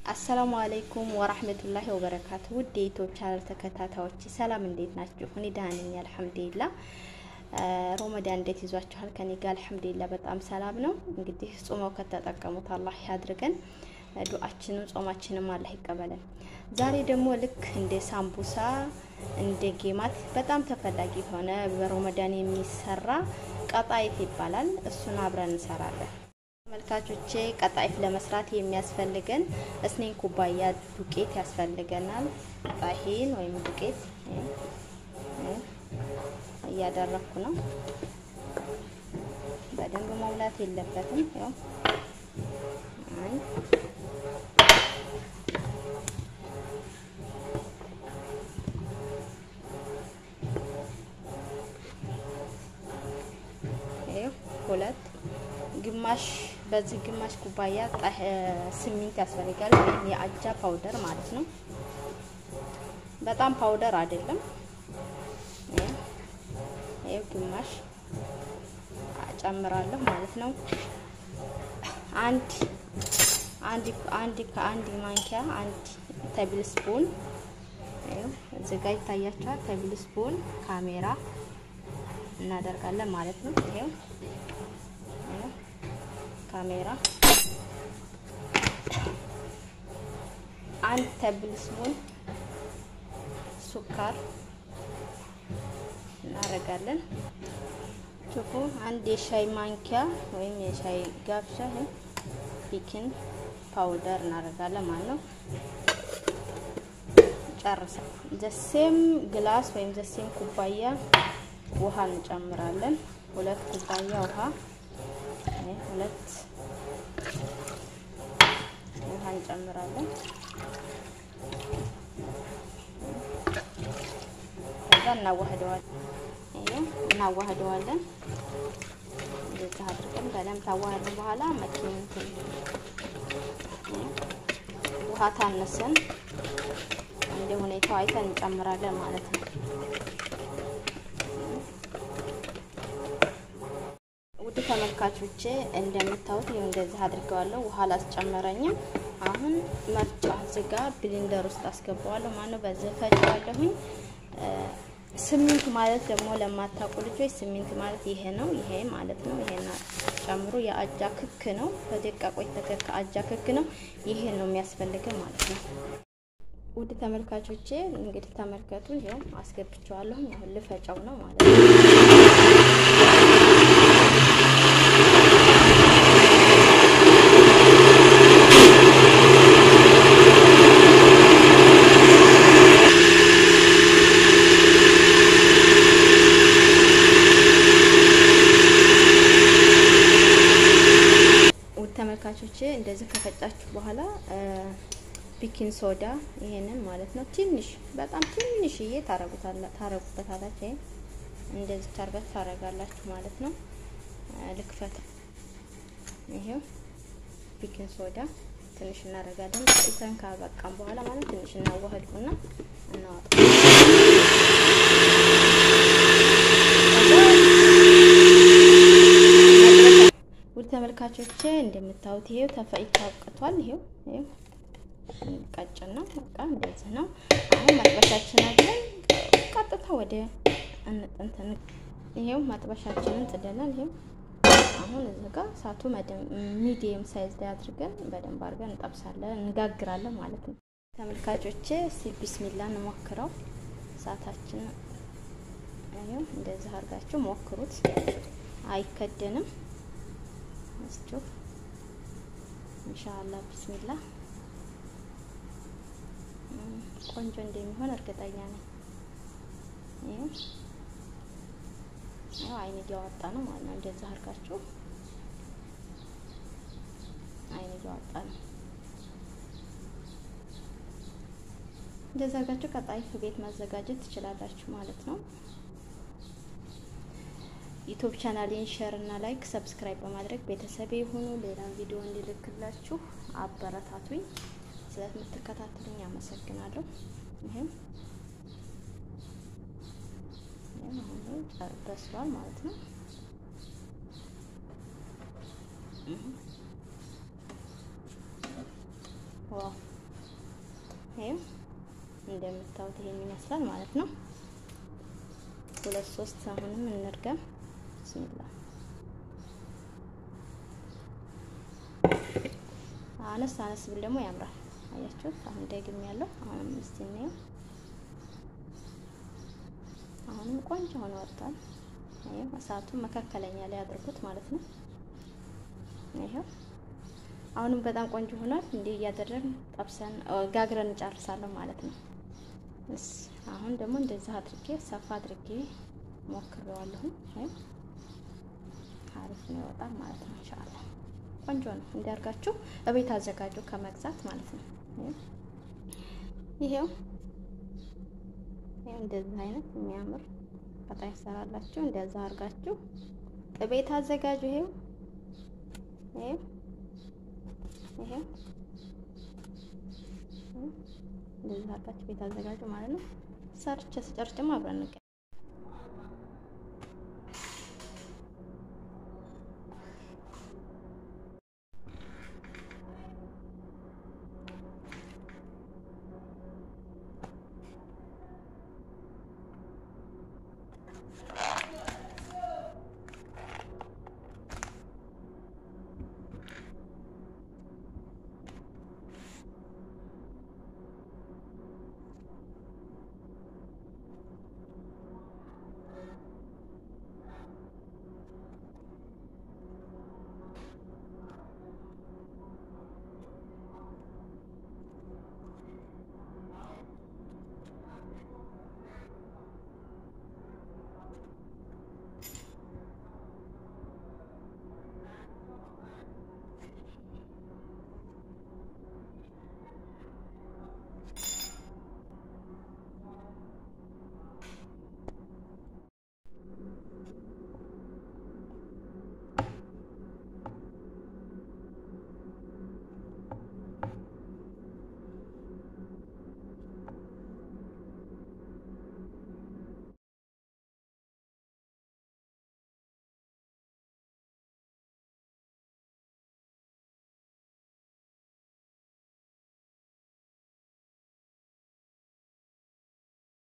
አሰላሙ አለይኩም ወራህመቱላሂ ወበረካቱ። ውድ የዩቲዩብ ቻናል ተከታታዮች ሰላም፣ እንዴት ናችሁ? እኔ ደህና ነኝ አልሐምዱሊላህ። ሮመዳን እንዴት ይዟችኋል? ከኔ ጋር አልሐምዱሊላህ በጣም ሰላም ነው። እንግዲህ ጾመው ከተጠቀሙት አላህ ያድርገን። ዱአችንም ጾማችንም አላህ ይቀበለን። ዛሬ ደግሞ ልክ እንደ ሳምቡሳ እንደ ጌማት በጣም ተፈላጊ የሆነ በሮመዳን የሚሰራ ቀጣይፍ ይባላል። እሱን አብረን እንሰራለን። ተመልካቾቼ ቀጣይፍ ለመስራት የሚያስፈልገን እስኔን ኩባያ ዱቄት ያስፈልገናል። ጣሂን ወይም ዱቄት እያደረኩ ነው። በደንብ መሙላት የለበትም። ያው ሁለት ግማሽ በዚህ ግማሽ ኩባያ ስሚንት ያስፈልጋል፣ ወይም የአጃ ፓውደር ማለት ነው። በጣም ፓውደር አይደለም። ይሄ ግማሽ ጨምራለሁ ማለት ነው። አንድ አንድ አንድ ከአንድ ማንኪያ አንድ ተብል ስፑን እዚህ ጋር ይታያችኋል። ተብል ስፑን ካሜራ እናደርጋለን ማለት ነው። ይሄው ካሜራ አንድ ተብል ስፑን ሱካር እናደርጋለን። ቹኩ አንድ የሻይ ማንኪያ ወይም የሻይ ጋብሻ ቤኪንግ ፓውደር እናደርጋለን ማለት ነው። ጨርሰ ዘሴም ግላስ ወይም ዘሴም ኩባያ ውሃ እንጨምራለን። ሁለት ኩባያ ውሃ ሁለት ውሃ እንጨምራለን። ከዛ እናዋህደዋለን። ይሄ እናዋህደዋለን። እንደዚህ አድርገን በደንብ ታዋህድን በኋላ መኪናትን ውሃ ታነሰን እንደ ሁኔታው አይተን እንጨምራለን ማለት ነው። ውድ ተመልካቾቼ እንደምታዩት ይሄው እንደዚህ አድርገዋለሁ። ውሃ አላስጨመረኝም። አሁን መፍጫ እዚህ ጋር ብሊንደር ውስጥ አስገባዋለሁ ማለት ነው። በዚህ ፈጫዋለሁኝ። ስሚንት ማለት ደግሞ ለማታውቁ ልጆች ስሚንት ማለት ይሄ ነው። ይሄ ማለት ነው። ይሄን ጨምሮ የአጃ ክክ ነው። በደቃቆ የተከካ አጃ ክክ ነው። ይሄን ነው የሚያስፈልገው ማለት ነው። ውድ ተመልካቾቼ እንግዲህ ተመልከቱ። ይሄው አስገብቼዋለሁ። አሁን ልፈጫው ነው ማለት ነው። ተመልካቾቼ እንደዚህ ከፈጫችሁ በኋላ ቢኪንግ ሶዳ ይሄንን ማለት ነው ትንሽ በጣም ትንሽዬ ታረጉበታላችሁ። እንደዚህ ታርጋችሁ ታረጋላችሁ ማለት ነው። ልክፈት። ይሄው ቢኪንግ ሶዳ ትንሽ እናደርጋለን። ቆይተን ካበቃም በኋላ ማለት ትንሽ እናዋህድኩና እናወጣ ውድ ተመልካቾቼ እንደምታዩት ይሄው ተፈጭቶ አብቅቷል። ይሄው ይሄው ቀጭን ነው። በቃ እንደዚህ ነው። አሁን መጥበሻችን አለን። ቀጥታ ወደ እንጥንትን ይሄው መጥበሻችንን ጥደናል። ይሄው አሁን እዚህ ጋር እሳቱ ሚዲየም ሳይዝ ላይ አድርገን በደንብ አድርገን እንጠብሳለን፣ እንጋግራለን ማለት ነው። ተመልካቾቼ እስቲ ቢስሚላ እንሞክረው። እሳታችን ይሄው እንደዚህ አድርጋችሁ ሞክሩት። አይከደንም። እስቲ ኢንሻአላህ ቢስሚላ ቆንጆ እንደሚሆን እርግጠኛ ነኝ። ይሄው ያው አይን እያወጣ ነው ማለት ነው። እንደዛ አድርጋችሁ አይን እያወጣ ነው። እንደዛ አድርጋችሁ ቀጣይፍ ቤት ማዘጋጀት ትችላላችሁ ማለት ነው። ዩቲዩብ ቻናሌን ሼር እና ላይክ ሰብስክራይብ በማድረግ ቤተሰብ የሆኑ ሌላ ቪዲዮ እንዲልክላችሁ አበረታቱኝ። ስለምትከታተሉኝ አመሰግናለሁ። ይሄም በስሏል ማለት ነው። ዋው ይሄው እንደምታዩት ይሄን ይመስላል ማለት ነው። ሁለት ሶስት አሁንም እንርገም። ብስሚላ አነስ አነስ ብል ደግሞ ያምራል። አያችሁት? አሁን ደግም ያለው አሁንም እስቲ እንየው። አሁንም ቆንጆ ሆኖ ወጥቷል። ይሄው እሳቱን መካከለኛ ላይ አድርጉት ማለት ነው። ይሄው አሁንም በጣም ቆንጆ ሆኗል። እንዲህ እያደረግን ጠብሰን ጋግረን እንጨርሳለን ማለት ነው። እስ አሁን ደግሞ እንደዚህ አድርጌ ሰፋ አድርጌ ሞክሬዋለሁ። አሪፍ ነው ይወጣል ማለት ነው። ኢንሻአላህ ቆንጆ ነው። እንዲያርጋችሁ እቤት አዘጋጁ ከመግዛት ማለት ነው። ይሄው ይሄው እንደዚህ አይነት የሚያምር በጣም ይሰራላችሁ። እንደዛ አድርጋችሁ እቤት አዘጋጁ። ይሄው ይሄው ይሄው እንደዚህ አድርጋችሁ ቤት አዘጋጁ ማለት ነው። ሰርቼ ስጨርስ ደግሞ አብረን